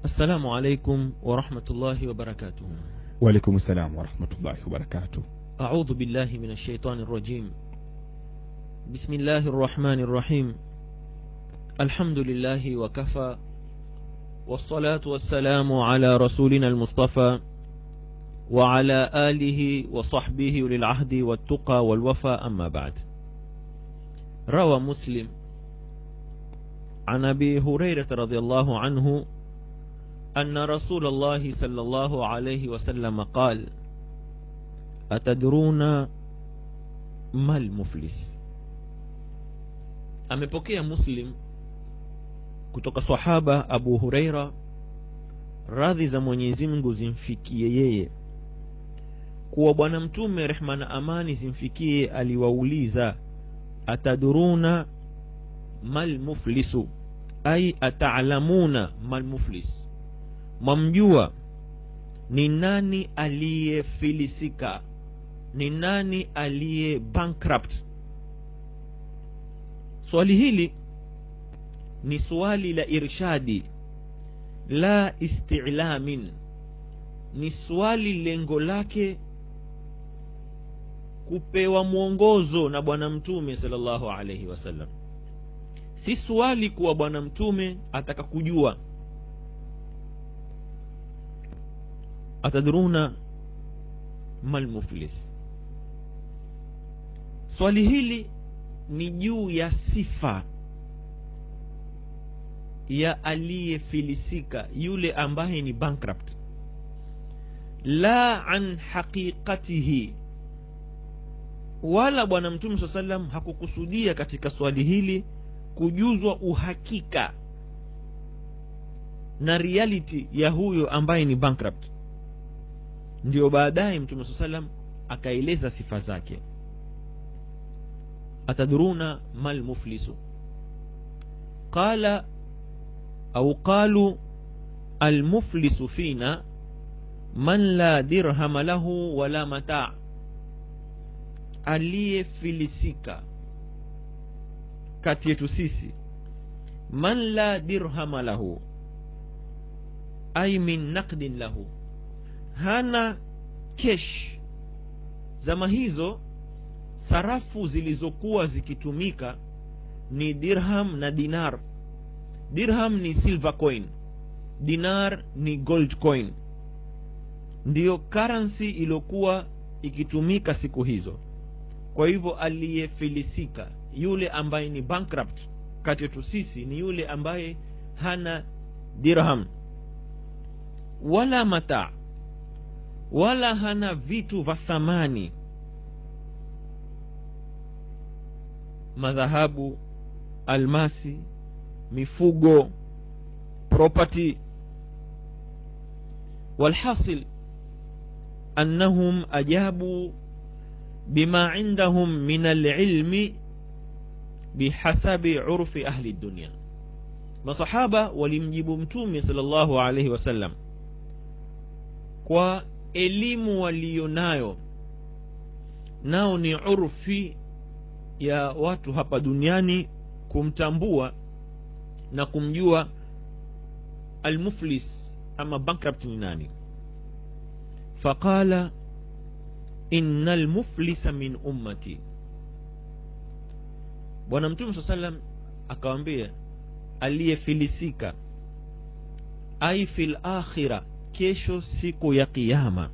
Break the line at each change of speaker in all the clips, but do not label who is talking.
السلام عليكم ورحمة الله وبركاته
وعليكم السلام ورحمة الله وبركاته
أعوذ بالله من الشيطان الرجيم بسم الله الرحمن الرحيم الحمد لله وكفى والصلاة والسلام على رسولنا المصطفى وعلى آله وصحبه للعهد والتقى والوفى أما بعد روى مسلم عن أبي هريرة رضي الله عنه أن رسول الله صلى الله عليه وسلم قال أتدرون ما المفلس amepokea muslim kutoka sahaba abu hureira radhi za mwenyezi mungu zimfikie yeye kuwa bwana mtume rehma na amani zimfikie aliwauliza ataduruna malmuflisu ai ataalamuna malmuflis mwamjua ni nani aliyefilisika ni nani aliye bankrupt swali hili ni swali la irshadi la istilamin ni swali lengo lake kupewa mwongozo na bwana mtume salllahu alaihi wasallam si swali kuwa bwana mtume ataka kujua atadruna malmuflis swali hili ni juu ya sifa ya aliyefilisika yule ambaye ni bankrupt la an haqiqatihi wala bwana mtume saa salam hakukusudia katika swali hili kujuzwa uhakika na reality ya huyo ambaye ni bankrupt ndio baadaye mtume saa salam akaeleza sifa zake atadruna ma lmuflisu qala au qalu almuflisu fina man la dirhama lahu wala mataa aliyefilisika kati yetu sisi man la dirhama lahu ai min naqdin lahu hana kesh zama hizo sarafu zilizokuwa zikitumika ni dirham na dinar dirham ni silver coin dinar ni gold coin ndiyo currency iliyokuwa ikitumika siku hizo kwa hivyo aliyefilisika yule ambaye ni bankrupt kati yetu sisi ni yule ambaye hana dirham wala mataa wala hana vitu vya thamani madhahabu almasi mifugo property walhasil annahum ajabu bima indahum min alilmi bihasabi urfi ahli dunia masahaba walimjibu mtume sal llahu alaihi wasallam kwa elimu waliyonayo nao ni urfi ya watu hapa duniani kumtambua na kumjua almuflis ama bankrupt ni nani faqala ina lmuflisa min ummati bwana mtume saa salam akawambia aliyefilisika ai fi lakhira kesho siku ya qiama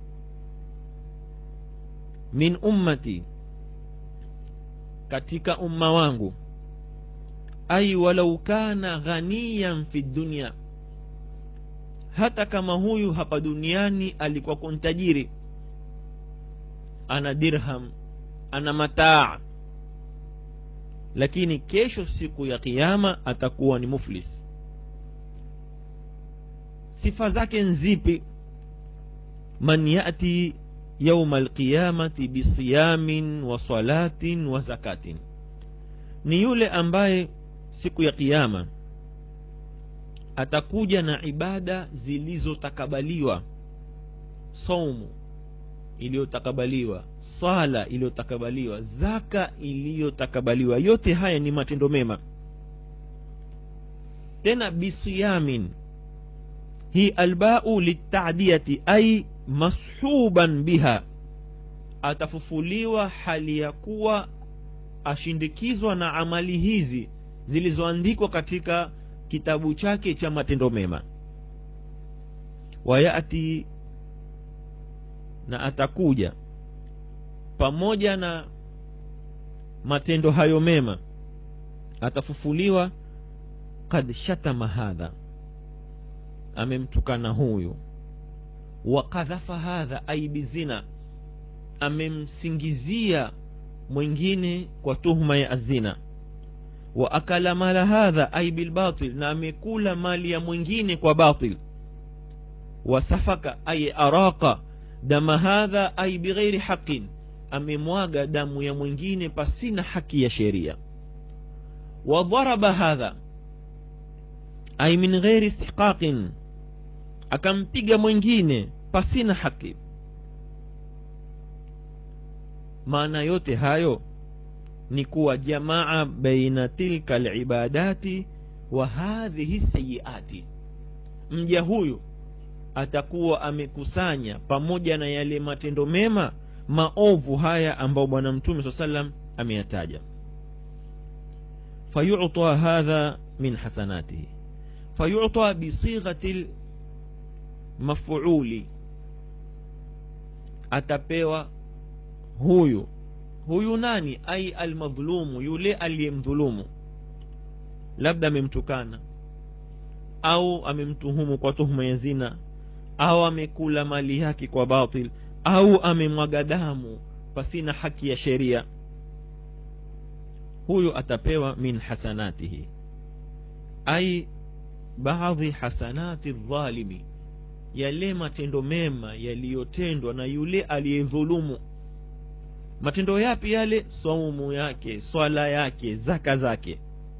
min ummati katika umma wangu ai walau kana ghaniyan fi dunia hata kama huyu hapa duniani alikuwa kontajiri ana dirham ana mataa lakini kesho siku ya kiama atakuwa ni muflis sifa zake nzipi man yati yauma alqiyamati bisiyamin wa salatin wa zakatin ni yule ambaye siku ya kiama atakuja na ibada zilizotakabaliwa saumu iliyotakabaliwa sala iliyotakabaliwa zaka iliyotakabaliwa yote haya ni matendo mema tena bisiyamin hii albau litadiyati ai mashuban biha atafufuliwa hali ya kuwa ashindikizwa na amali hizi zilizoandikwa katika kitabu chake cha matendo mema wayati na atakuja pamoja na matendo hayo mema atafufuliwa kad shatama hadha amemtukana huyu wakadhafa hadha ai bizina amemsingizia mwingine kwa tuhuma ya azina wa akala mala hadha ai bilbatil na amekula mali ya mwingine kwa batil wasafaka ai araka dama hadha ai bighairi haqin amemwaga damu ya mwingine pasina haki ya sheria wadharaba hadha ai min ghairi istihqaqin akampiga mwingine pasina haki maana yote hayo ni kuwa jamaa baina tilka libadati wa hadhihi sayiati mja huyu atakuwa amekusanya pamoja na yale matendo mema maovu haya ambayo bwana mtume saa salam ameyataja fayuta hadha min hasanatihi fayuta bisighati lmafuuli atapewa huyu huyu nani ai almadhulumu yule aliyemdhulumu labda amemtukana au amemtuhumu kwa tuhuma ya zina au amekula mali yake kwa batil au amemwaga damu pasina haki ya sheria huyu atapewa min hasanatihi ai baadhi hasanati dhalimi yale matendo mema yaliyotendwa na yule aliyedhulumu matendo yapi yale saumu yake swala yake zaka zake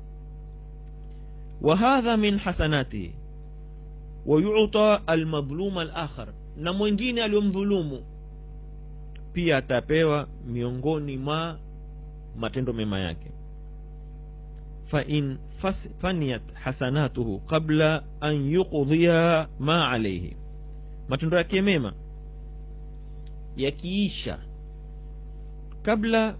وهذا من حسناته ويعطى المظلوم الآخر na mwingine aliyomdhulumu pia atapewa miongoni mwa matendo mema yake fain faniyat hasanatuhu qabla an yuqdhiya ma alaihi matendo yake mema yakiisha kabla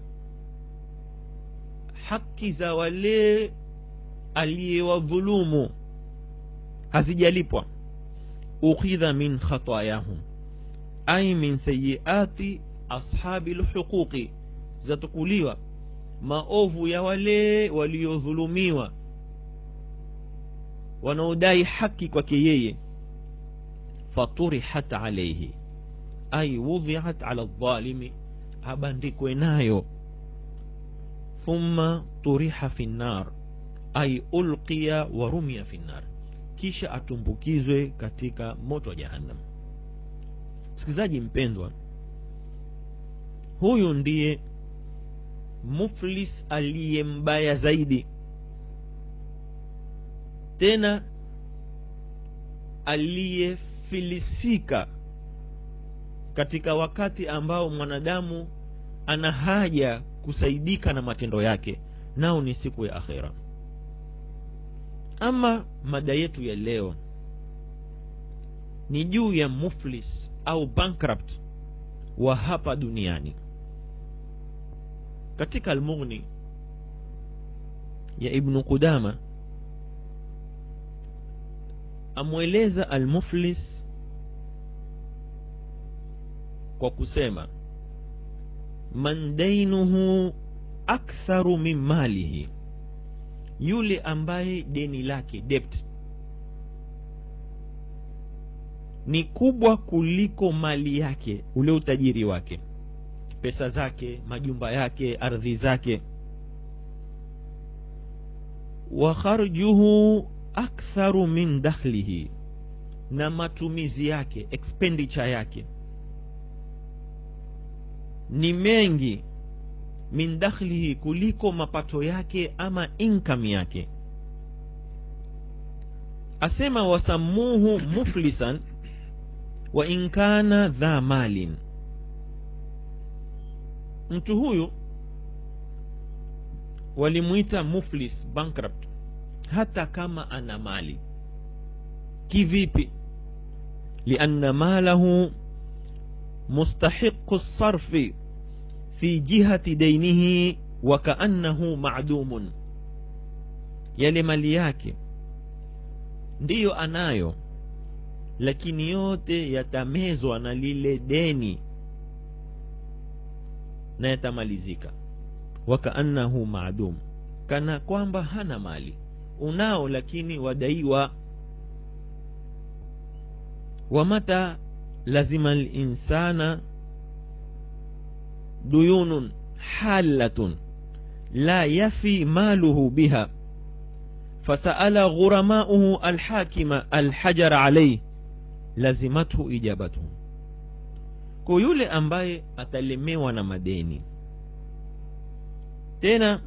haki za wale aliyewadhulumu hazijalipwa ukhidha min khatayahum ai min sayiati ashabi lhuquqi zatukuliwa maovu ya wale waliodhulumiwa wanaodai haki kwake yeye faturihat alaihi ai wudhiat ala ldhalimi abandikwe nayo thumma turiha fi nnar ai ulqiya wa rumia fi nnar kisha atumbukizwe katika moto wa jahannam msikilizaji mpendwa huyu ndiye muflis aliye mbaya zaidi tena aliyefilisika katika wakati ambao mwanadamu ana haja kusaidika na matendo yake nao ni siku ya akhera ama mada yetu ya leo ni juu ya muflis au bankrupt wa hapa duniani katika almughni ya ibnu qudama amweleza almuflis kwa kusema man dainuhu aktharu min malihi yule ambaye deni lake debt ni kubwa kuliko mali yake ule utajiri wake pesa zake majumba yake ardhi zake wa kharjuhu aktharu min dakhlihi na matumizi yake expenditure yake ni mengi min dakhlihi kuliko mapato yake ama income yake asema wasammuhu muflisan wa in kana dha malin mtu huyu walimwita muflis bankrupt hata kama ana mali kivipi lianna malahu mustahiqu lsarfi fi jihati dainihi wakaannahu madumun yale mali yake ndiyo anayo lakini yote yatamezwa na lile deni na yatamalizika wakaannahu maadum kana kwamba hana mali unao lakini wadaiwa wamata lazima linsana duyunun halatun la yafi maluhu biha fasaala ghuramauhu alhakima alhajar alaih lazimathu ijabatuhu kwa yule ambaye atalemewa na madeni tena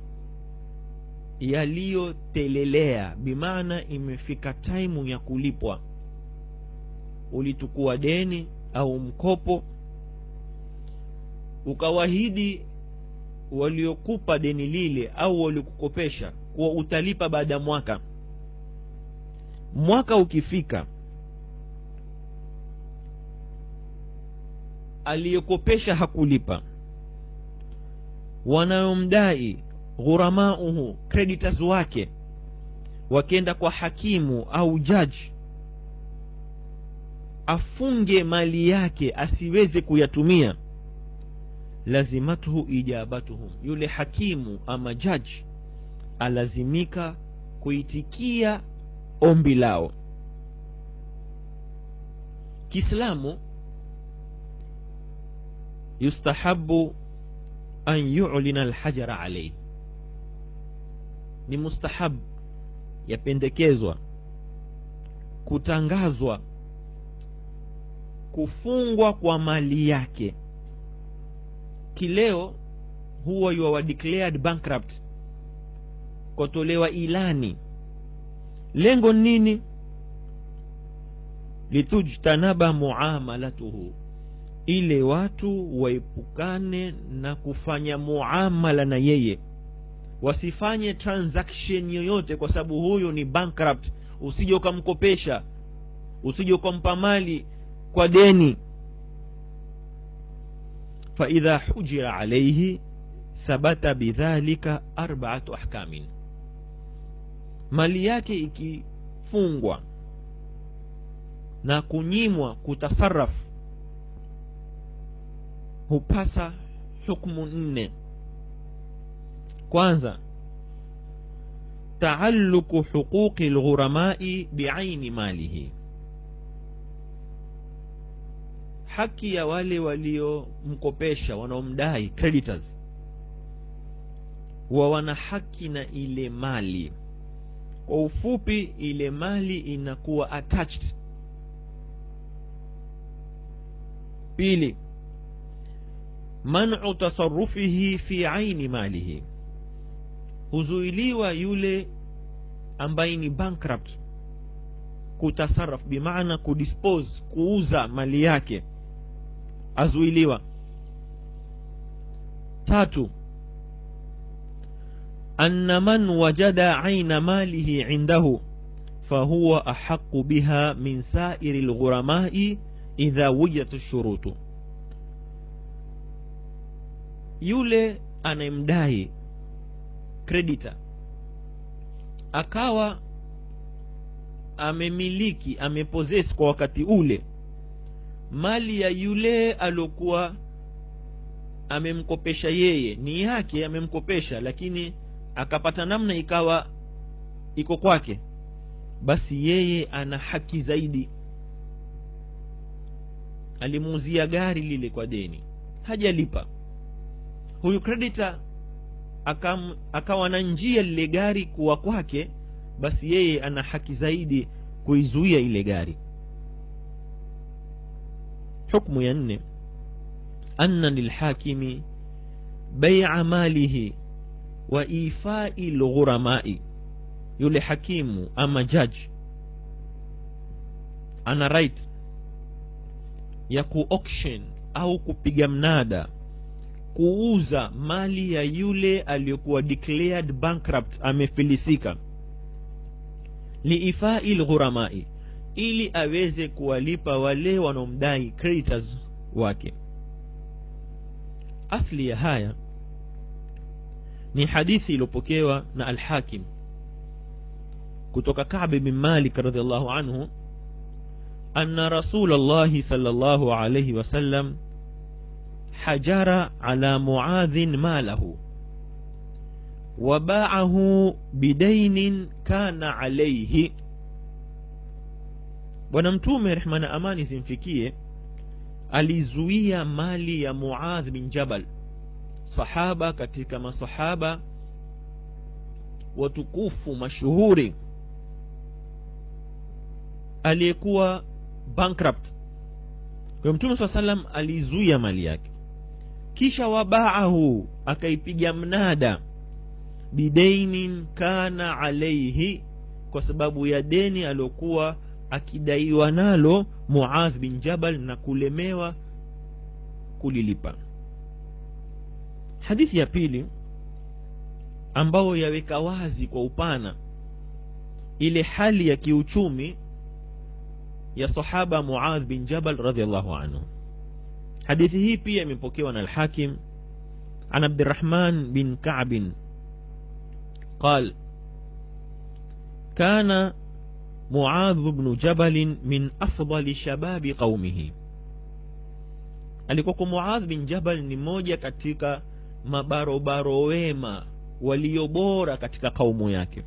yaliyotelelea bimaana imefika taimu ya kulipwa ulitukua deni au mkopo ukawahidi waliokupa deni lile au waliokukopesha kuwa utalipa baada ya mwaka mwaka ukifika aliyekopesha hakulipa wanayomdai ghuramauhu creditors wake wakenda kwa hakimu au jaji afunge mali yake asiweze kuyatumia lazimathu ijabatuhum yule hakimu ama jaji alazimika kuitikia ombi lao kiislamu yustahabu an yulina alhajara alaihi ni mustahab yapendekezwa kutangazwa kufungwa kwa mali yake kileo huwa you are declared bankrupt kwatolewa ilani lengo nini litujtanaba muamalatuhu ile watu waepukane na kufanya muamala na yeye wasifanye transaction yoyote kwa sababu huyu ni bankrupt usije ukamkopesha usije ukampa mali kwa deni faidha hujira alaihi thabata bidhalika arbaatu ahkamin mali yake ikifungwa na kunyimwa kutasarafu hupasa hukmu nne kwanza taalluku huquqi lghuramai biaini malihi haki ya wale waliomkopesha wanaomdai creditors wa wana haki na ile mali kwa ufupi ile mali inakuwa attached pili manu tasarufihi fi aini malihi huzuiliwa yule ambaye ni bankrupt kutasaraf bimaana kudispose kuuza mali yake azuiliwa tatu anna man wajada aina malihi indahu fahuwa ahaqu biha min sairi lghuramai idha wujidat shurutu yule anayemdai creditor akawa amemiliki ameposes kwa wakati ule mali ya yule aliokuwa amemkopesha yeye ni yake amemkopesha lakini akapata namna ikawa iko kwake basi yeye ana haki zaidi alimuuzia gari lile kwa deni hajalipa huyu creditor akam, akawa na njia lile gari kuwa kwake basi yeye ana haki zaidi kuizuia ile gari hukmu ya nne anna lilhakimi beia malihi wa ifai lghuramai yule hakimu ama jaji ana right ya kuauction au kupiga mnada kuuza mali ya yule aliyokuwa declared bankrupt amefilisika liifai lghuramai ili aweze kuwalipa wale wanaomdai creditors wake asli ya haya ni hadithi iliyopokewa na alhakim kutoka kabi bin malik radiallahu anhu anna rasul llahi sal llahu alaihi wasallam hajara ala muadhin malahu wabaahu bidainin kana alaihi bwana mtume rehma na amani zimfikie alizuia mali ya muadh bin jabal sahaba katika masahaba watukufu mashuhuri aliyekuwa bankrupt kwa mtume saa salam alizuia mali yake kisha wabaahu akaipiga mnada bidainin kana alaihi kwa sababu ya deni aliyokuwa akidaiwa nalo muadh bin jabal na kulemewa kulilipa hadithi ya pili ambayo yaweka wazi kwa upana ile hali ya kiuchumi ya sahaba muadh bin jabal radiallahu anhu hadithi hii pia imepokewa na alhakim an abdirahman bin kabin قال كان معاذ بن جبل من أفضل شباب قومه alikuwako muadh bin jabal ni moja katika mabarobaro wema walio bora katika kaumu yake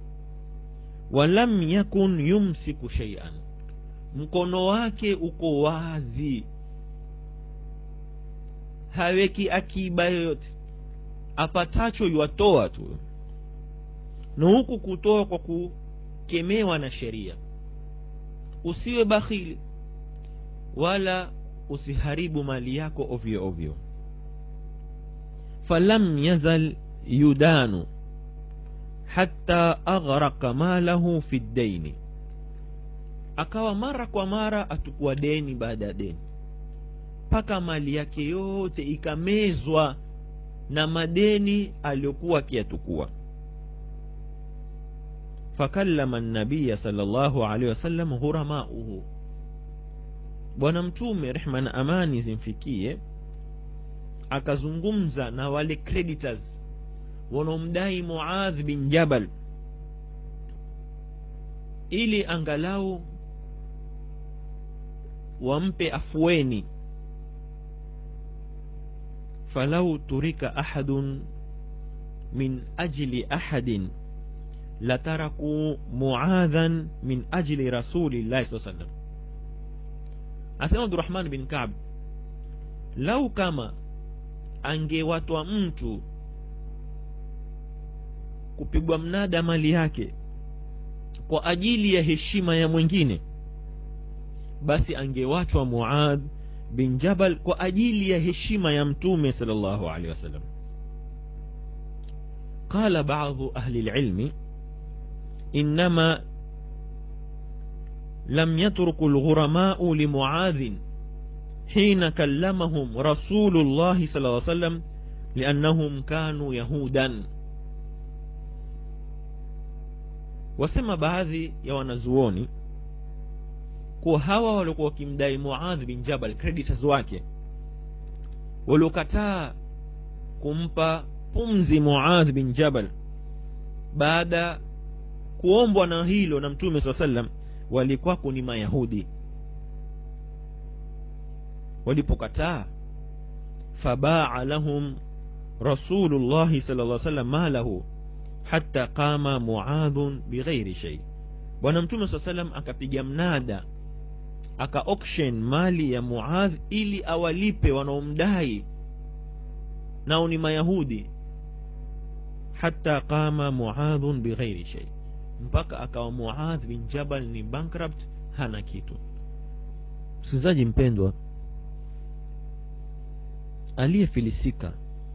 walam yakun yumsiku sheian mkono wake uko wazi haweki akiba yoyote apatacho yuatoa tu na huku kutoa kwa kukemewa na sheria usiwe bakhili wala usiharibu mali yako ovyo ovyo falam yazal yudanu hatta aghraka malahu fi ddaini akawa mara kwa mara atukua deni baada ya deni mpaka mali yake yote ikamezwa na madeni aliyokuwa akiyatukua fakallama nabiya sal llahu alehi wasallam ghuramauhu bwana mtume rehma na amani zimfikie akazungumza na wale creditors wanaomdai muadh bin jabal ili angalau wampe afueni falau turika ahadun min ajli ahadin latarakuu muadhan min ajli rasulillahi saa sallam asema abdurahman bin kab lau kama angewatwa mtu kupigwa mnada mali yake kwa ajili ya heshima ya mwingine basi angewachwa muadh bin jabal kwa ajili ya heshima ya mtume sal llahu alehi wasallam qala badu ahli lilmi انما لم يترك الغرماء لمعاذ حين كلمهم رسول الله صلى الله عليه وسلم لانهم كانوا يهودا wasema baadhi ya wanazuoni kuwa hawa waliokuwa wakimdai muadh bin jabal creditors wake waliokataa kumpa pumzi muadh bin jabal baada kuombwa na hilo na mtume saa sallam walikuwako ni mayahudi walipokataa fabaa lahum rasulullahi sala lla sallam malahu hata qama muadhun bighairi shei bwana mtume saa salam akapiga mnada aka auction mali ya muadh ili awalipe wanaomdai nao ni mayahudi hata qama muadhun bighairi shei mpaka akawa muadh bin jabal ni bankrupt hana kitu msikilizaji mpendwa aliyefilisika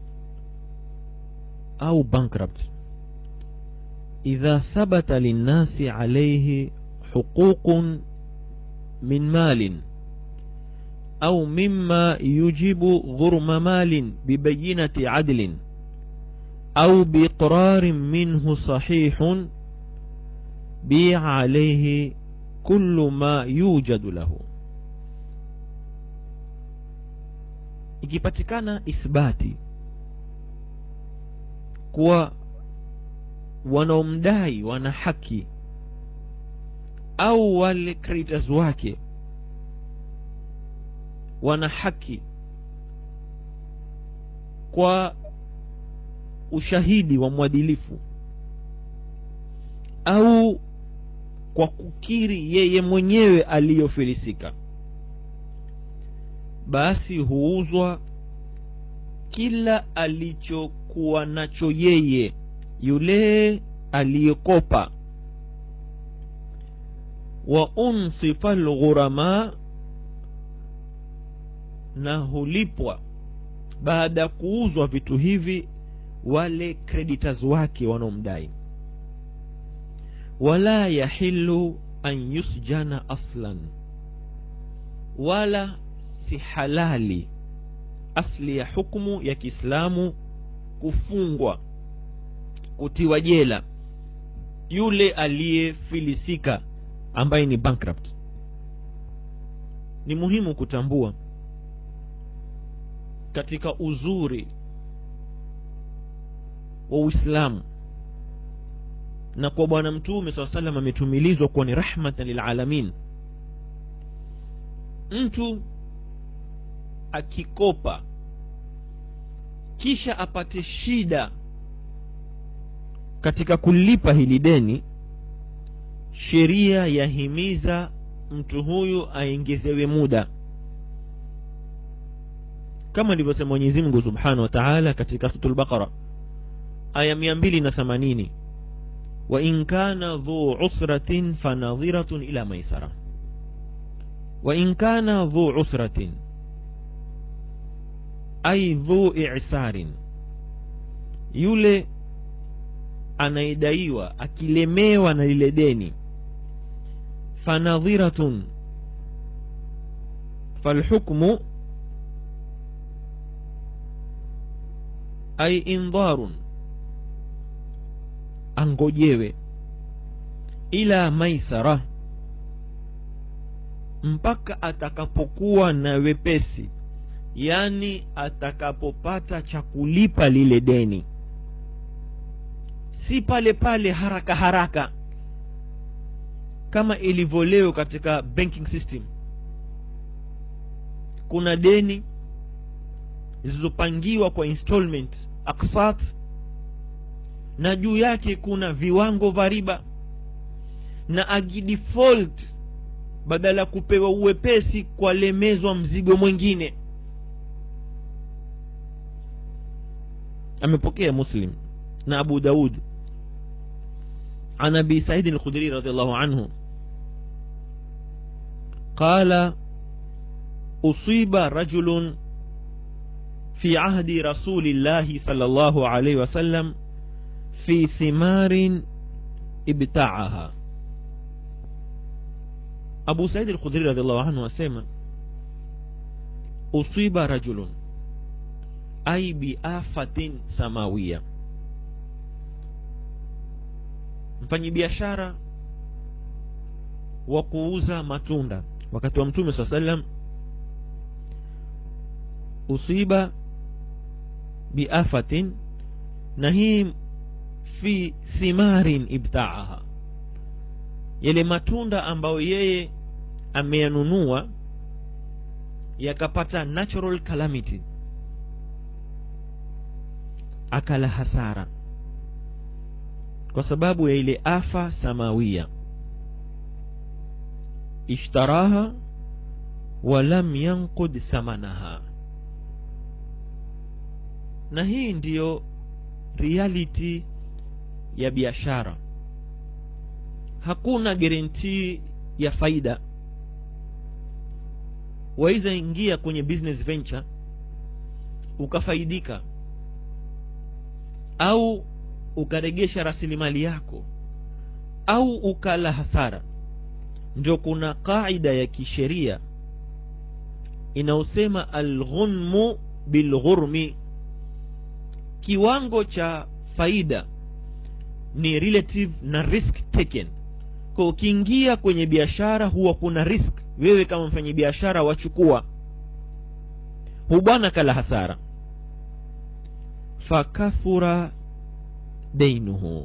au bankrupt idha thabata linnasi alaihi huququn min malin au mima yujibu ghurma malin bibayinati adlin au biiqrarin minhu sahihun بيع عليه kullu ma yujadu lahu ikipatikana ithbati kuwa wanaomdai wana haki au wale creditors wake wana haki kwa ushahidi wa mwadilifu au kwa kukiri yeye mwenyewe aliyofilisika basi huuzwa kila alichokuwa nacho yeye yule aliyekopa wa unsifa lghurama na hulipwa baada ya kuuzwa vitu hivi wale creditors wake wanaomdai wala yahilu an yusjana aslan wala si halali asli ya hukmu ya kiislamu kufungwa kutiwa jela yule aliyefilisika ambaye ni bankrupt ni muhimu kutambua katika uzuri wa uislamu na kwa bwana mtume saa salam ametumilizwa kuwa ni rahmatan lilalamin mtu akikopa kisha apate shida katika kulipa hili deni sheria yahimiza mtu huyu aingezewe muda kama alivyosema mwenyezi mungu subhanahu wa taala katika surat lbaqara aya mia mbili na themanini wain kana dhu usratin fanadhiratun ila maisara wain kana dhu usratin ai dhu isarin yule anayedaiwa akilemewa na lile deni fanadhiratun falhukmu ai indharun angojewe ila maisara mpaka atakapokuwa na wepesi yani atakapopata cha kulipa lile deni si pale pale haraka haraka kama ilivyo leo katika banking system kuna deni zilizopangiwa kwa installment aksat na juu yake kuna viwango vya riba na akidefault badala ya kupewa uwepesi kwalemezwa mzigo mwingine amepokea muslim na abu daud عن ابي سعيد الخدري رضي الله عنه قال اصيب رجل في عهد رسول الله صلى الله عليه وسلم في ثمار ابتاعها أبو سعيد الخدري رضي الله عنه وسلم أصيب رجل أي بآفة سماوية mfanyibiashara wa kuuza matunda wakati wa mtume saa salam usiba biafatin na hii fi thimarin ibtaaha yale matunda ambayo yeye ameyanunua yakapata natural calamity akala hasara kwa sababu ya ile afa samawia ishtaraha walam yanqud samanaha na hii ndiyo reality ya biashara hakuna guarantee ya faida waweza ingia kwenye business venture ukafaidika au ukaregesha rasilimali yako au ukala hasara ndio kuna qaida ya kisheria inayosema alghunmu bilghurmi kiwango cha faida ni relative na risk taken kwa ukiingia kwenye biashara huwa kuna risk wewe kama mfanyi biashara wachukua hu bwana kala hasara fakathura deinuhu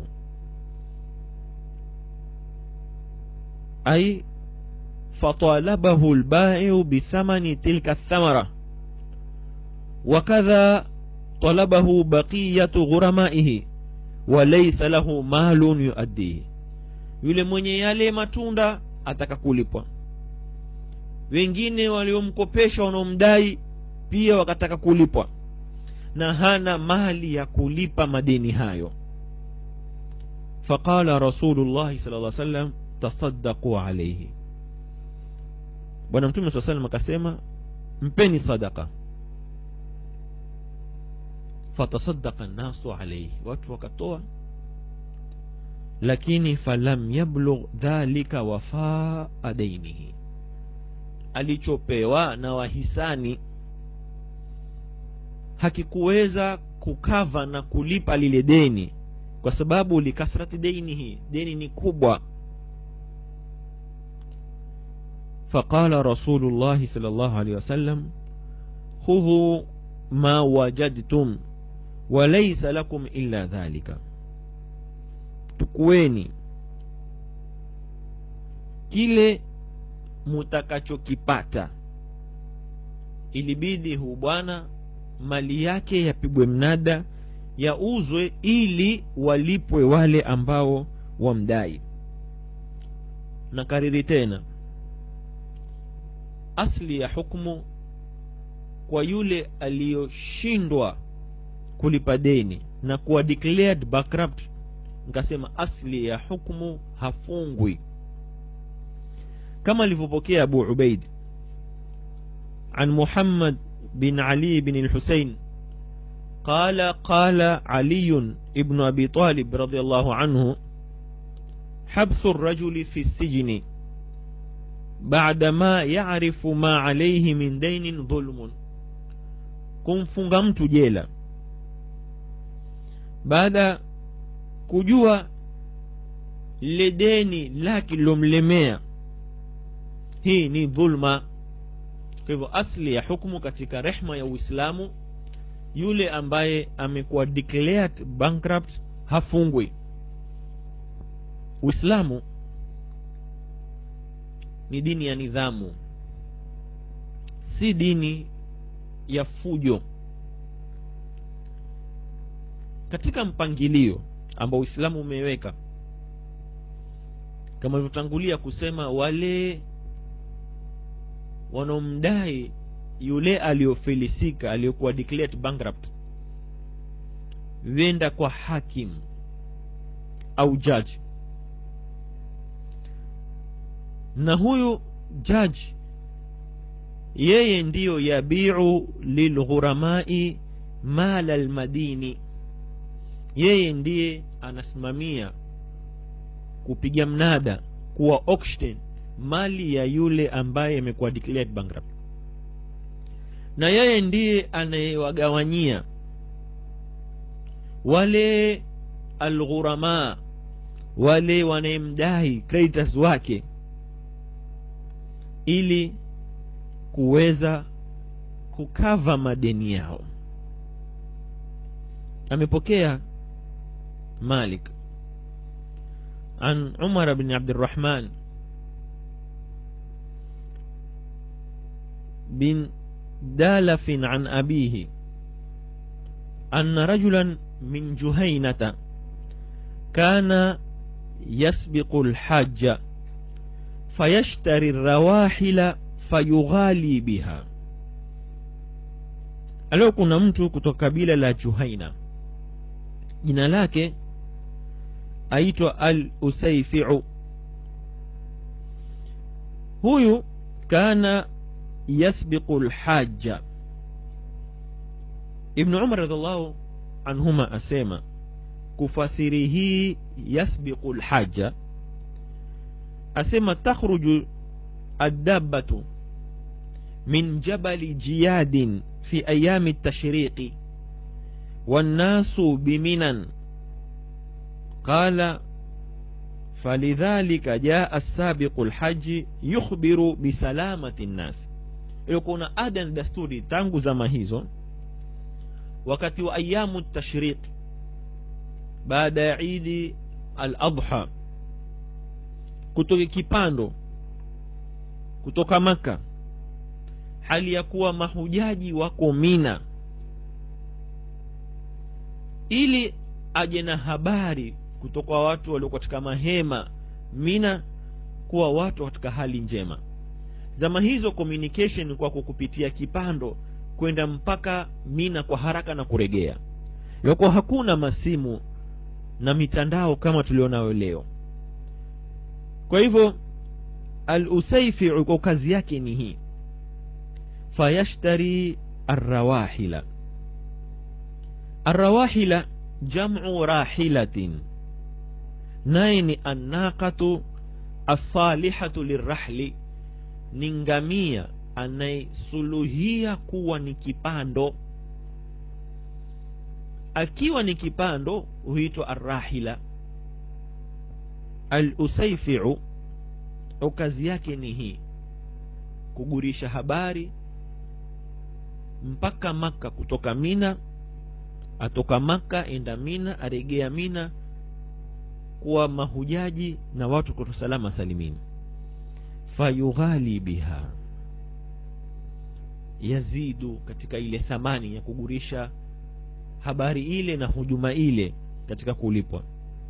ay فطالبه البائع بثمن تلك الثمرة وكذا طلبه بقية غرمائه وليس له مال يؤديه yule mwenye yale matunda ataka kulipwa wengine waliomkopesha wanaomdai pia wakataka kulipwa na hana mali ya kulipa madeni hayo faqala rasulullahi sala lla sallam tasaddaqu alaihi bwana mtume saa salam akasema mpeni sadaka fatasadaka nnasu alaihi watu wakatoa lakini falam yablugh dhalika wafaa dainihi alichopewa na wahisani hakikuweza kukava na kulipa lile deni kwa sababu likathrati deinihi deni ni kubwa فقال رسول الله صلى الله عليه وسلم خذوا ما وجدتم وليس لكم إلا ذلك tukueni kile mutakachokipata ilibidi huu bwana mali yake yapigwe mnada yauzwe ili walipwe wale ambao wamdai na kariri tena asli ya hukmu kwa yule aliyoshindwa kulipa deni na kuwa declared bankrupt nikasema asli ya hukmu hafungwi kama alivyopokea abu ubaid عن محمد بن علي بن الحسين قال قال علي بن أبي طالب رضي الله عنه حبس الرجل في السجن بعدما يعرف ما عليه من دين ظلم kumfunga mtu jela baada kujua lile deni lake lilomlemea hii ni dhulma kwa hivyo asli ya hukmu katika rehma ya uislamu yule ambaye amekuwa declared bankrupt hafungwi uislamu ni dini ya nidhamu si dini ya fujo katika mpangilio ambao uislamu umeweka kama ilivyotangulia kusema wale wanaomdai yule aliyofilisika aliyokuwa declared bankrupt wenda kwa hakim au judge na huyu judge yeye ndiyo yabiu lilghuramai mala lmadini yeye ndiye anasimamia kupiga mnada kuwa auction mali ya yule ambaye amekuwa declared bankrupt na yeye ndiye anayewagawanyia wale alghurama wale wanayemdai creditors wake ili kuweza kukava madeni yao amepokea malik عن عمر بن عبد الرحمن بن دالف عن أبيه أن رجلا من جهينة كان يسبق الحج فيشتري الرواحل فيغالي بها alio kuna mtu kutoka kabila la juhaina jina lake aitwa al usaifiu huyu kana yasbiqu lhaja ibnu umar radiallahu anhuma asema kufasiri hii yasbiqu lhaja asema takhruju addabatu min jabali jiyadin في أيام التشريق والناس بمنى قال falidhalika jaa sabiqu lhaji yukhbiru bisalamati nnasi ilikuwa na ada na dasturi tangu zama hizo wakati wa ayamu tashriq baada ya idi al adha kutoka kipando kutoka maka hali ya kuwa mahujaji wako mina ili aje na habari kutoka watu walio katika mahema mina kuwa watu katika hali njema zama hizo communication kwa kukupitia kipando kwenda mpaka mina kwa haraka na kuregea yako hakuna masimu na mitandao kama tulionayo leo kwa hivyo al usaifiu kwa kazi yake ni hii fayashtari arrawahila arrawahila jamu rahilatin naye ni annaqatu assalihatu lirrahli ni ngamia anayesuluhia kuwa ni kipando akiwa ni kipando huitwa arrahila al usaifiu au kazi yake ni hii kugurisha habari mpaka maka kutoka mina atoka maka enda mina aregea mina kuwa mahujaji na watu kuto salama salimini fayughali biha yazidu katika ile thamani ya kugurisha habari ile na hujuma ile katika kulipwa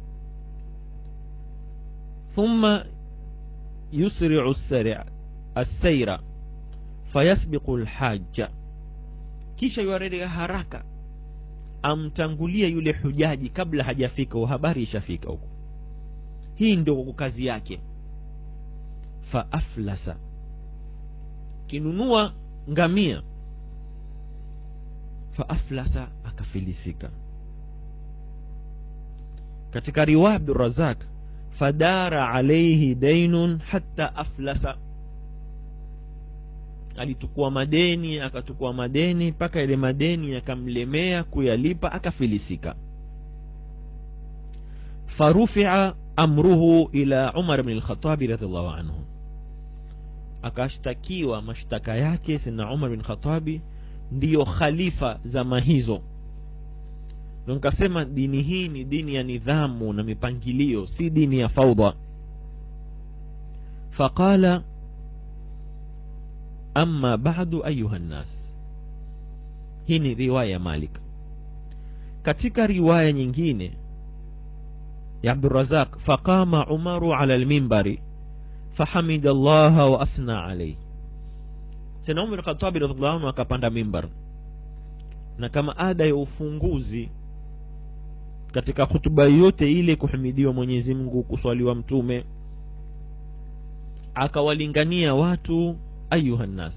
thumma yusriu assaira fayasbiqu lhaja kisha yuarelea haraka amtangulie yule hujaji kabla hajafika habari ishafika huko hii ndio kazi yake faaflasa kinunua ngamia faaflasa akafilisika katika riwaya abdurazak fadara alaihi dainun hatta aflasa alitukua madeni akatukua madeni mpaka ile madeni yakamlemea kuyalipa akafilisika farufia amruhu ila umar bni lkhatabi radiallahu anhu akashtakiwa mashtaka yake sina umar bin khatabi ndiyo khalifa zama hizo ndo nikasema dini hii ni dini ya nidhamu na mipangilio si dini ya faudha faqala ama badu ayuha nnas hii ni riwaya ya malik katika riwaya nyingine ya abdurazaq faqama umaru ala lmimbari fahamida llaha wa athna alaihi sena umar khatabi radiallahu anhu akapanda mimbar na kama ada ya ufunguzi katika hutuba yote ile kuhimidiwa mwenyezi mungu kuswaliwa mtume akawalingania watu ayuha nnas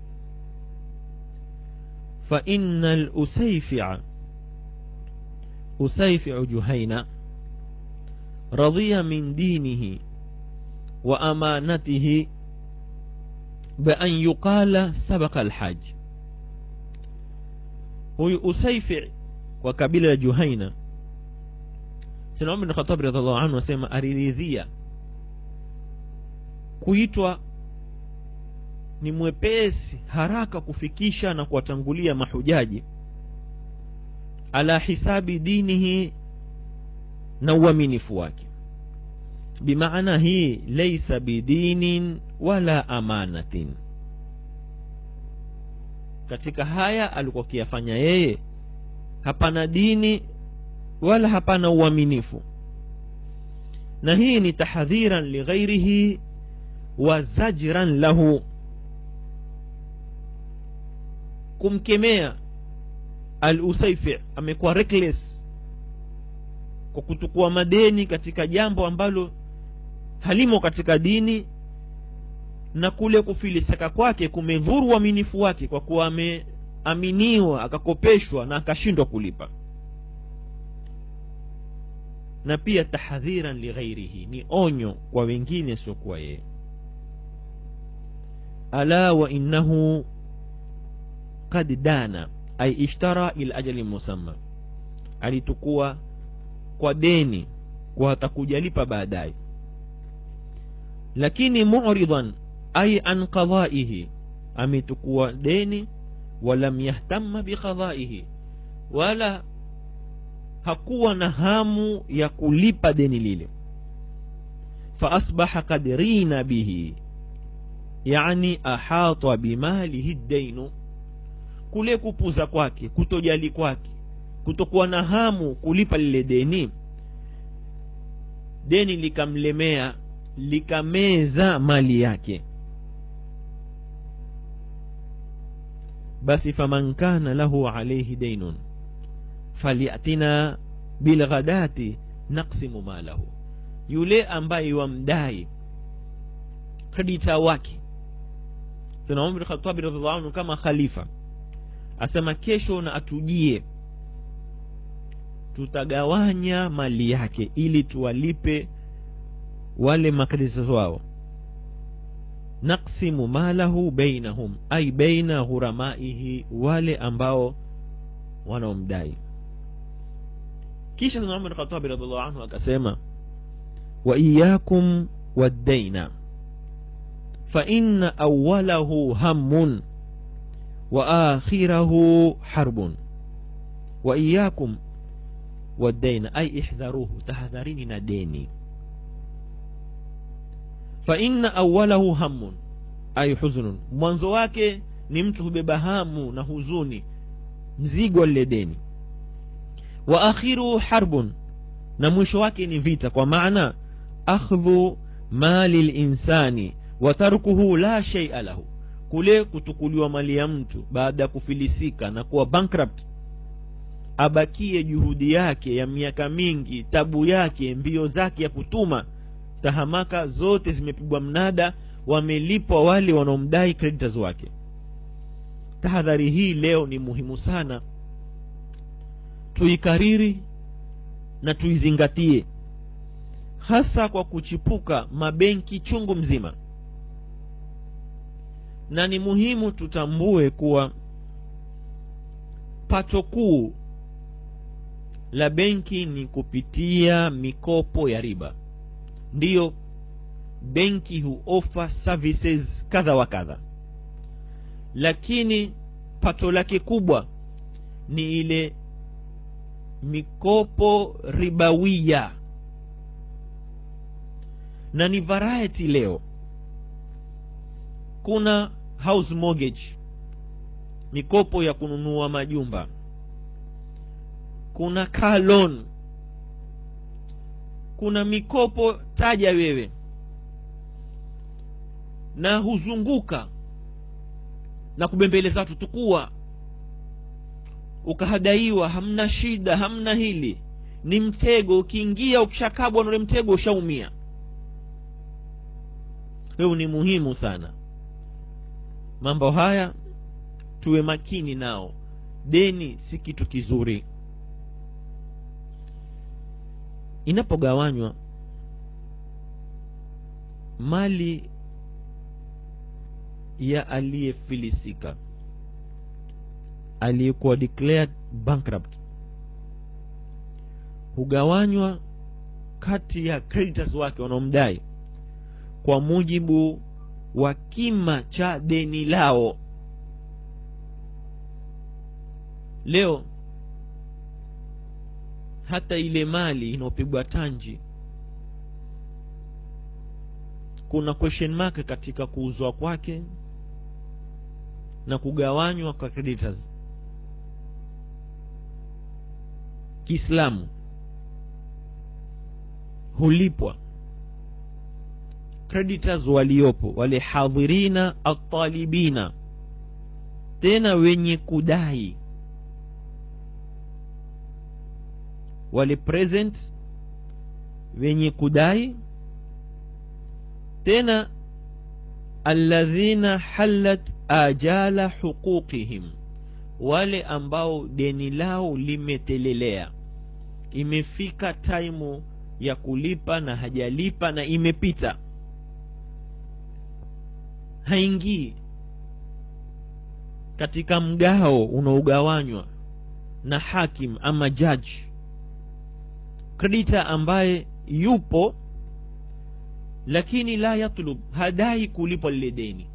faina lusayfia usayfiu juhaina radhiya min dinihi wa amanatihi بأن يقال سبق الحج huyu usaifi wa kabila ya juhaina sina umar bin khatab radiallahu anhu asema ariridhia kuitwa ni mwepesi haraka kufikisha na kuwatangulia mahujaji ala hisabi dinihi na uaminifu wake bimaana hii laisa bidinin wala amanatin katika haya alikuwa akiyafanya yeye hapana dini wala hapana uaminifu na hii ni tahadhiran lighairihi wa zajran lahu kumkemea al usaifi amekuwa reckless kwa kutukua madeni katika jambo ambalo halimo katika dini na kule kufilisika kwake kumedhuru uaminifu wake kwa kuwa ameaminiwa akakopeshwa na akashindwa kulipa na pia tahadhiran lighairihi ni onyo kwa wengine siokuwa yeye ala wa innahu kad dana ay ishtara ila ajali musamma alitukua kwa deni kwa atakujalipa baadaye lakini muridan ay an qadaihi ametukua deni walam yahtama biqadaihi wala hakuwa na hamu ya kulipa deni lile faasbaha kad rina bihi yani ahata bimalihi dainu kule kupuza kwake kutojali kwake kutokuwa na hamu kulipa lile deni deni likamlemea likameza mali yake basi faman kana lahu alaihi dainun falyatina bilghadati naksimu malahu yule ambaye wamdai kredita wake tuna umar khatabi radiallahu anhu kama khalifa asema kesho na atujie tutagawanya mali yake ili tuwalipe wale makredita wao naksimu malahu bainahum ai baina ghuramaihi wale ambao wanaomdai kisha umar bin khatabi radiallahu anhu akasema wa iyakum waddaina فإن أوله هم وآخره حرب وإياكم والدين أي احذروه تحذرين ديني فإن أوله هم أي حزن mwanzo wake ni mtu hubeba hamu na huzuni mzigo lile deni wa akhiruhu harbun na mwisho wake ni vita kwa maana akhdhu mali linsani watarkuhu la sheia lahu kule kutukuliwa mali ya mtu baada ya kufilisika na kuwa bankrupt abakie juhudi yake ya miaka mingi tabu yake mbio zake ya kutuma tahamaka zote zimepigwa mnada wamelipwa wale wanaomdai creditors wake tahadhari hii leo ni muhimu sana tuikariri na tuizingatie hasa kwa kuchipuka mabenki chungu mzima na ni muhimu tutambue kuwa pato kuu la benki ni kupitia mikopo ya riba ndiyo benki huofa services kadha wa kadha lakini pato lake kubwa ni ile mikopo ribawia na ni variety leo kuna house mortgage mikopo ya kununua majumba kuna car loan kuna mikopo taja wewe na huzunguka na kubembeleza watu tukua ukahadaiwa hamna shida hamna hili ni mtego ukiingia ukishakabwa na ule mtego ushaumia huu ni muhimu sana mambo haya tuwe makini nao deni si kitu kizuri inapogawanywa mali ya aliyefilisika aliyekuwa declared bankrupt hugawanywa kati ya creditors wake wanaomdai kwa mujibu wa kima cha deni lao leo hata ile mali inayopigwa tanji kuna question mark katika kuuzwa kwake na kugawanywa kwa creditors kiislamu hulipwa creditors waliopo wale hadhirina atalibina tena wenye kudai wale present wenye kudai tena alladhina halat ajala huquqihim wale ambao deni lao limetelelea imefika taimu ya kulipa na hajalipa na imepita haingii katika mgao unaogawanywa na hakim ama jaji kredita ambaye yupo lakini la yatlub hadai kulipwa lile deni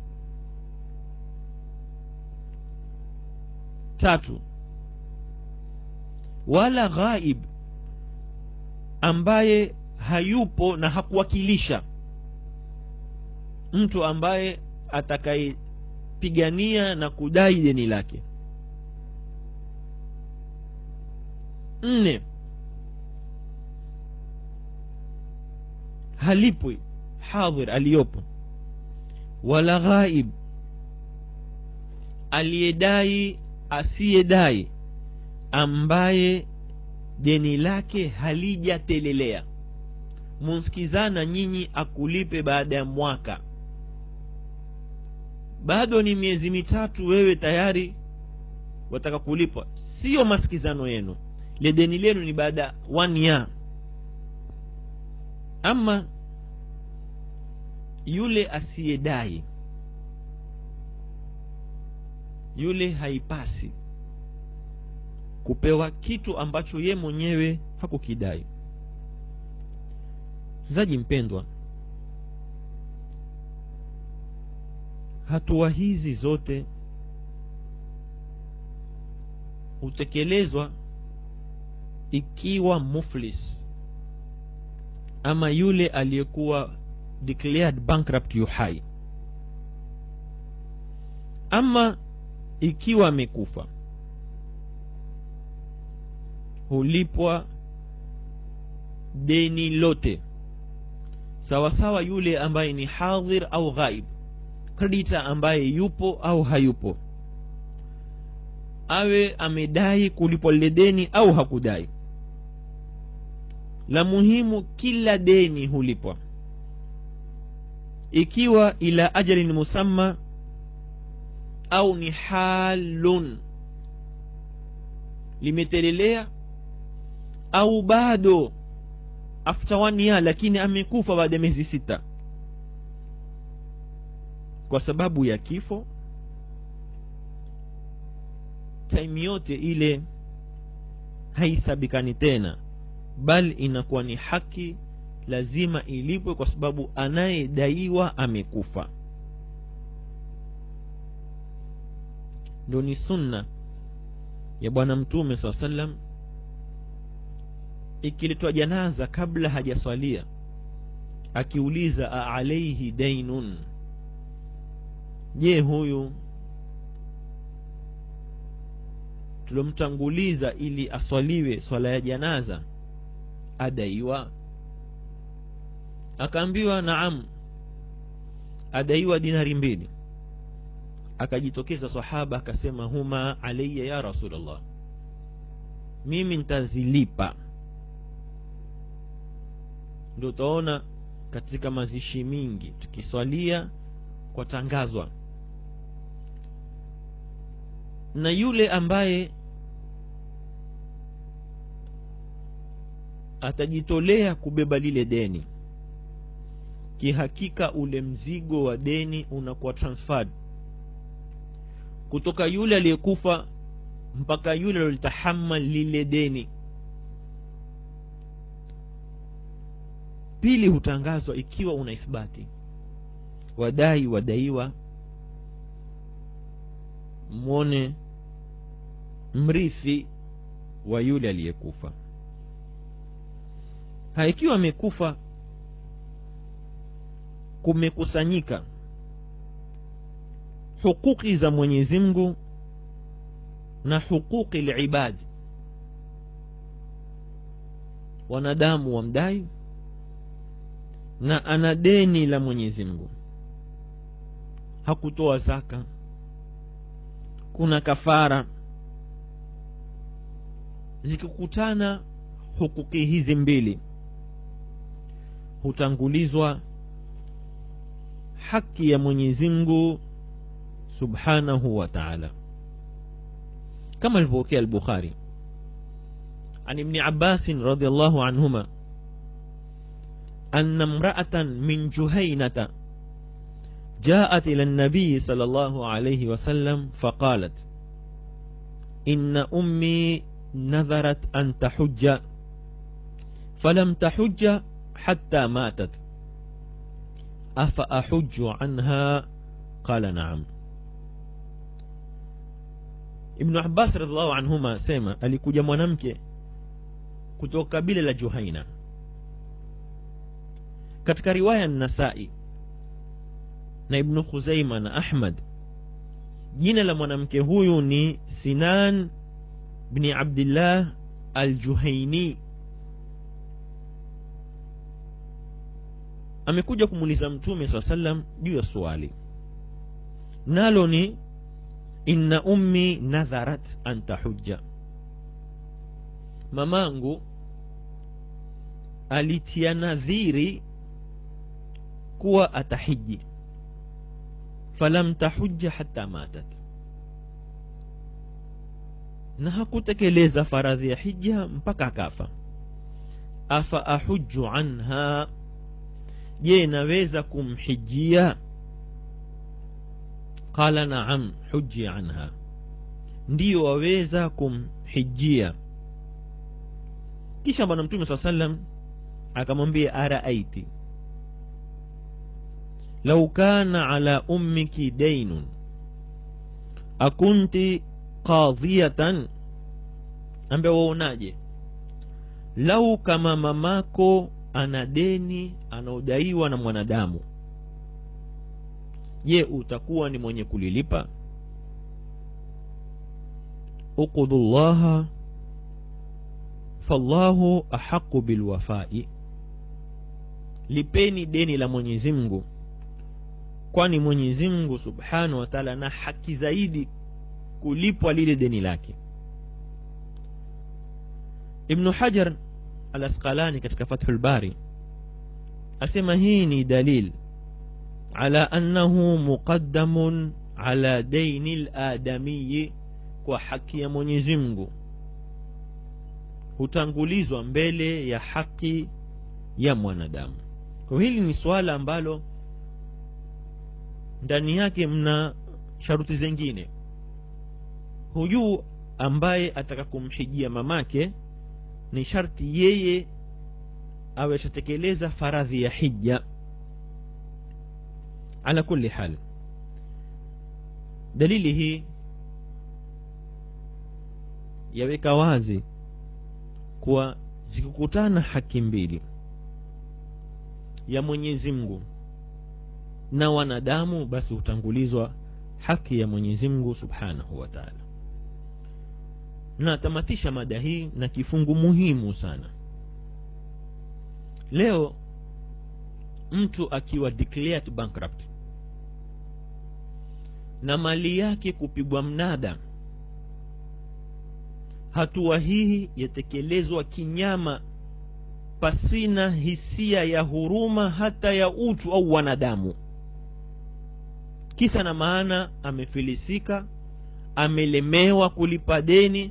tatu wala ghaib ambaye hayupo na hakuwakilisha mtu ambaye atakayepigania na kudai deni lake nne halipwi hadhir aliyopo wala ghaib aliyedai asiyedai ambaye deni lake halijatelelea munsikizana nyinyi akulipe baada ya mwaka bado ni miezi mitatu wewe tayari wataka kulipwa siyo masikizano yenu le deni lenu ni baada ya one year ama yule asiyedai yule haipasi kupewa kitu ambacho ye mwenyewe hakukidai mzaji mpendwa hatua hizi zote hutekelezwa ikiwa muflis ama yule aliyekuwa declared bankrupt yu hai ama ikiwa amekufa hulipwa deni lote sawasawa yule ambaye ni hadhir au ghaib kredita ambaye yupo au hayupo awe amedai kulipwa lile deni au hakudai la muhimu kila deni hulipwa ikiwa ila ajalin musamma au ni halun limetelelea au bado after one year lakini amekufa baada ya miezi sita kwa sababu ya kifo time yote ile haisabikani tena bali inakuwa ni haki lazima ilipwe kwa sababu anayedaiwa amekufa ndo ni sunna ya bwana mtume saa salam ikiletwa janaza kabla hajaswalia akiuliza aalaihi dainun je huyu tulomtanguliza ili aswaliwe swala ya janaza adaiwa akaambiwa naam adaiwa dinari mbili akajitokeza sahaba akasema huma alaya ya rasulllah mimi ntazilipa ndio utaona katika mazishi mingi tukiswalia kwa tangazwa na yule ambaye atajitolea kubeba lile deni kihakika ule mzigo wa deni unakuwa transferred kutoka yule aliyekufa mpaka yule alilitahamal lile deni pili hutangazwa ikiwa una ithbati wadai wadaiwa mwone mrithi wa yule aliyekufa haikiwa amekufa kumekusanyika hukuki za mwenyezi mungu na hukuki libadi wanadamu wamdai na ana deni la mwenyezi mungu hakutoa zaka kuna kafara zikikutana hukuki hizi mbili hutangulizwa haki ya mwenyezi mungu subhanahu wa taala kama alivyopokea albukhari عن ابن عباس رضي الله عنهما أن امرأة من جهينة جاءت إلى النبي صلى الله عليه وسلم فقالت إن أمي نذرت أن تحج فلم تحج حتى ماتت afa ahuju anha qala naam ibnu abbas radiallahu anhuma asema alikuja mwanamke kutoka kabila la juhaina katika riwaya nasai na ibnu khuzaima na ahmad jina la mwanamke huyu ni sinan bni abdillah aljuhaini amekuja kumuuliza mtume saa salam juu ya swali nalo ni inna ummi nadharat an tahujja mamangu alitia nadhiri kuwa atahiji falam tahujja hata matat na hakutekeleza faradhi ya hija mpaka akafa afa ahuju anha je naweza kumhijia qala naam huji anha ndiyo waweza kumhijia kisha bwana mtume saa salam akamwambia araaiti lau kana ala ummiki dainun akunti qadhiyatan ambe waonaje lau kama mamako ana deni anaodaiwa na mwanadamu je utakuwa ni mwenye kulilipa uqudu llaha fallahu ahaqu bilwafai lipeni deni la mwenyezi mungu kwani mwenyezi mungu subhanahu wa taala na haki zaidi kulipwa lile deni lake ibnu hajar al asqalani katika fathu lbari asema hii ni dalil ala annahu muqaddamun ala daini ladamiyi kwa haki ya mwenyezi mungu hutangulizwa mbele ya haki ya mwanadamu kwa hili ni swala ambalo ndani yake mna sharuti zingine huyu ambaye ataka kumhijia mamake ni sharti yeye awe ashatekeleza faradhi ya hija ala kulli hal dalili hii yaweka wazi kuwa zikikutana haki mbili ya mwenyezi mungu na wanadamu basi hutangulizwa haki ya mwenyezi mungu subhanahu wa taala natamatisha mada hii na kifungu muhimu sana leo mtu akiwa declared bankrupt na mali yake kupigwa mnada hatua hii yatekelezwa kinyama pasina hisia ya huruma hata ya utu au wanadamu kisa na maana amefilisika amelemewa kulipa deni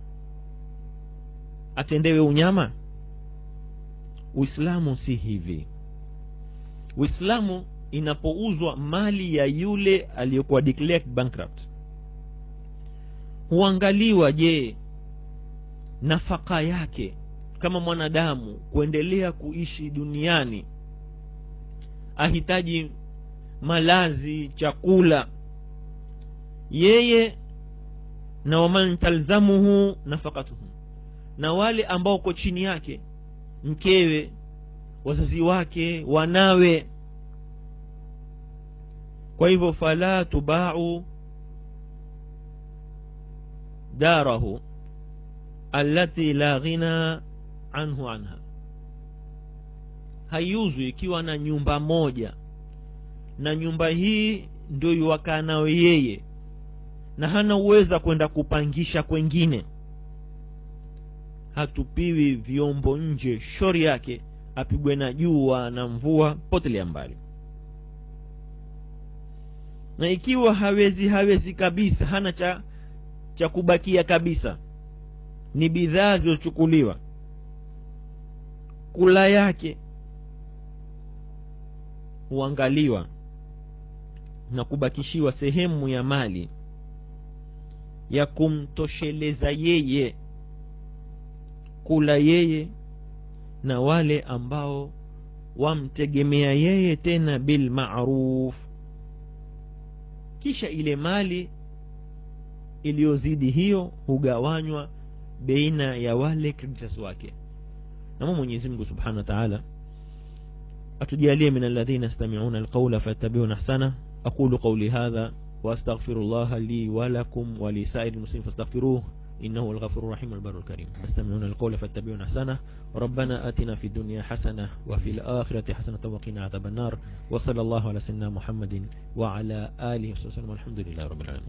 atendewe unyama uislamu si hivi uislamu inapouzwa mali ya yule aliyokuwa declared bankrupt huangaliwa je nafaka yake kama mwanadamu kuendelea kuishi duniani ahitaji malazi chakula yeye na waman talzamuhu nafakatuhum na wale ambao uko chini yake mkewe wazazi wake wanawe kwa hivyo fala tubau darahu allati la ghina anhu anha haiuzwi ikiwa na nyumba moja na nyumba hii ndio yuwakaa nayo yeye na hana uweza kwenda kupangisha kwengine hatupiwi vyombo nje shori yake apigwe na jua na mvua potelea mbali na ikiwa hawezi hawezi kabisa hana cha cha kubakia kabisa ni bidhaa zilizochukuliwa kula yake huangaliwa na kubakishiwa sehemu ya mali ya kumtosheleza yeye kula yeye na wale ambao wamtegemea yeye tena bilmaruf kisha ile mali iliyozidi hiyo hugawanywa baina ya wale creditors wake namo mwenyezi mungu subhanahu wa taala atujalie min alladhina yastami'una alqawla fayattabi'una ahsana aqulu qawli hadha واستغفر الله لي ولكم ولسائر المسلمين فاستغفروه إنه هو الغفور الرحيم والبر الكريم يستمعون القول فاتبعون أحسنه ربنا آتنا في الدنيا حسنة وفي الآخرة حسنة وقنا عذاب النار وصلى الله على سيدنا محمد وعلى آله وصحبه وسلم والحمد لله رب العالمين